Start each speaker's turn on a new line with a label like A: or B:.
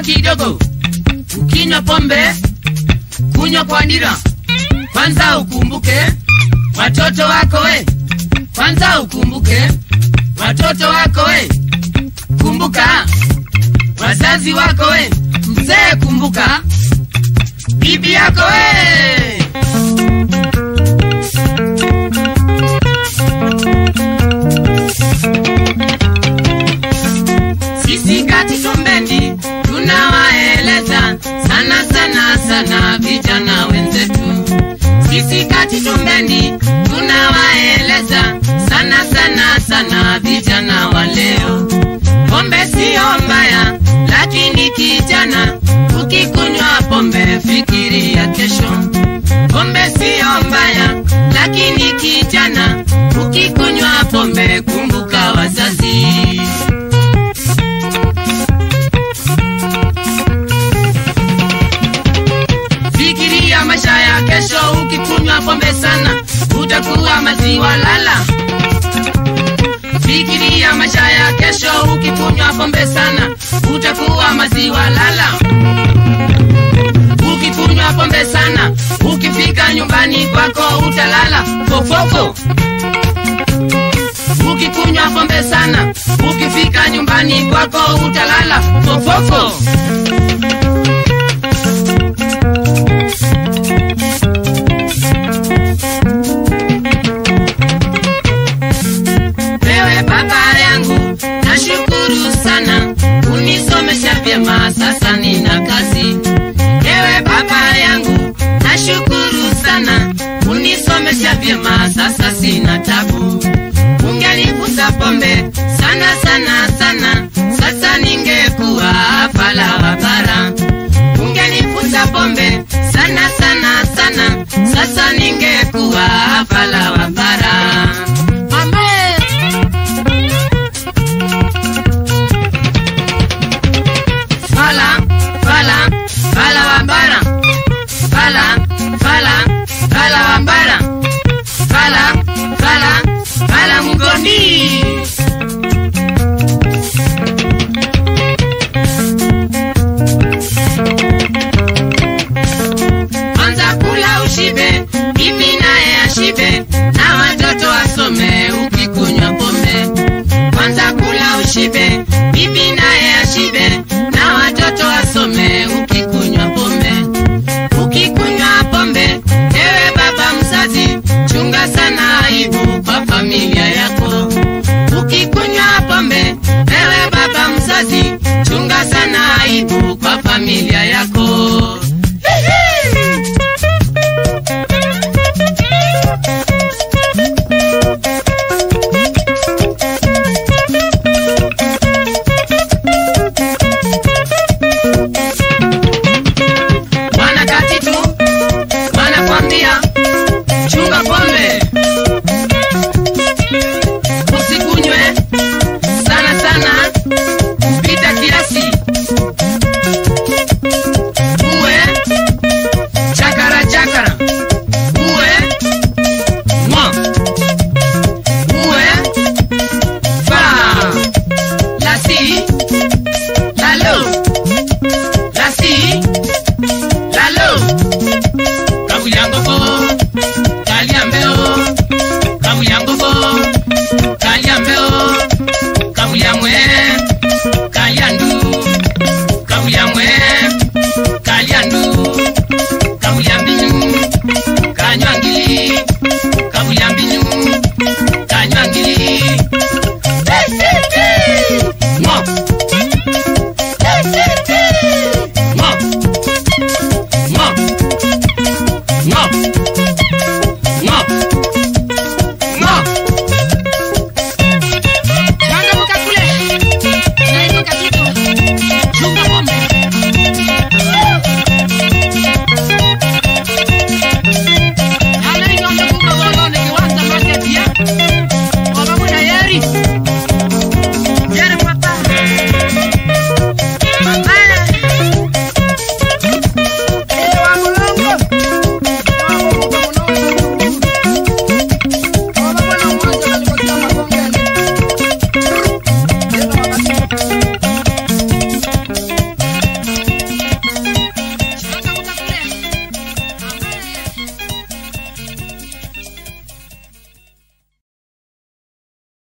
A: kidogo. Ukinywa pombe, kunywa kwa dira. Kwanza ukumbuke watoto wako we, kwanza ukumbuke watoto wako we, kumbuka wazazi wako we, mzee kumbuka bibi yako we. Sisi kati tumbendi tunawaeleza sana sana sana vijana wenzetu. Sisi kati tumbendi tunawaeleza sana sana sana vijana wa leo. Pombe siyo mbaya, lakini kijana, ukikunywa pombe fikiria kesho. Pombe siyo mbaya, lakini kijana, ukikunywa pombe kumbuka wazazi. Fikiria maisha ya kesho, ukikunywa pombe sana utakuwa maziwa lala. Fikiria maisha ya kesho, ukikunywa pombe sana utakuwa maziwa lala. Ukikunywa pombe sana, ukifika nyumbani kwako utalala fofofo. Ukikunywa pombe sana, ukifika nyumbani kwako utalala fofofo. Wewe baba yangu, nashukuru sana unisomesha vyema, sasa nina kazi. Ewe baba yangu, nashukuru sana unisomesha vyema, sasa sina tabu. Ungenivuta pombe sana sana sana, sasa ningekuwa fala wa bara. Ungenivuta pombe sana sana sana, sasa ningekuwa fala wa bara. Mame. Fala, fala, fala wambara. Fala, fala, fala wambara. Fala, fala, fala mugoni. Anza kula ushibe, mimi naye ashibe, na watoto wasome ukikunywa pombe. Kwanza kula ushibe, bibi naye ashibe, na watoto wasome ukikunywa pombe. Ukikunywa pombe, ewe baba mzazi, chunga sana aibu kwa familia yako. Ukikunywa pombe, ewe baba mzazi, chunga sana aibu kwa familia yako. Wanakatitu wanakwambia chunga pombe, usikunywe sana sana kupita kiasi, uwe chakara chakara, uwe mwa, uwe fa lasi lalo lasi lalo kabuyangoko kalyambeo kabuyangoko kalyambeo kabuyamwe kalyandu kabuyamwe kalyandu kabuyambinyu kanywangili kabuyambinyu kanywangili Mo. Mo. Mo. Mo.